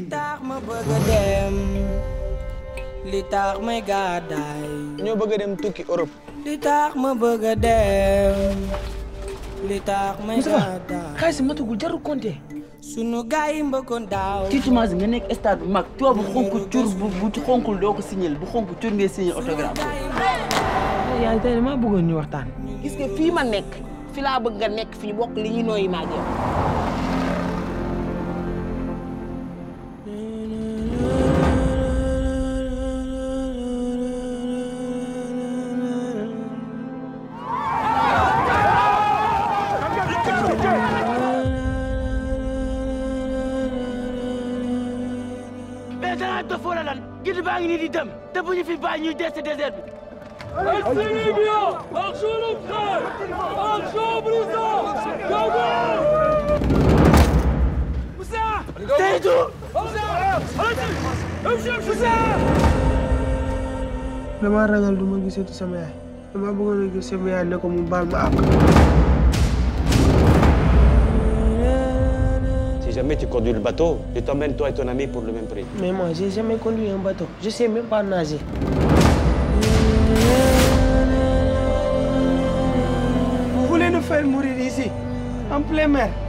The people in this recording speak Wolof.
tax ma bëgg a dem li tax may gàddaay ñoo bëgg a dem tukki Europe. li tax ma bëgg a dem li tax may gàddaay xaalis matugul jarul compter. sunu gaay yi mbëkkoon daaw tiitumaas nga nekk stade bu mag tubaab bu xonk cur bu bu xonkul doo ko signal bu xonk cur ngay signal autographe yaa tey damaa bëggoon ñu waxtaan. gis nga fii ma nekk fi laa bëgg nga nekk fi ñu bokk li ñuy nooyi maa yow mais danaa dof wala lan gidi baa ngi nii di dem te bu ñu fi bàyyi ñuy dee si désert bi. Seydou. damaa ragal du ma gisati sama yaay damaa bëggoon a gis sama yaay ne ko mu baal ma àq. Si jamais tu conduis le bateau, je t'emmène toi et ton ami pour le même prix. mais moi j'ai jamais conduit un bateau je sais même pas nager. Vous voulez nous faire mourir ici en plein mer.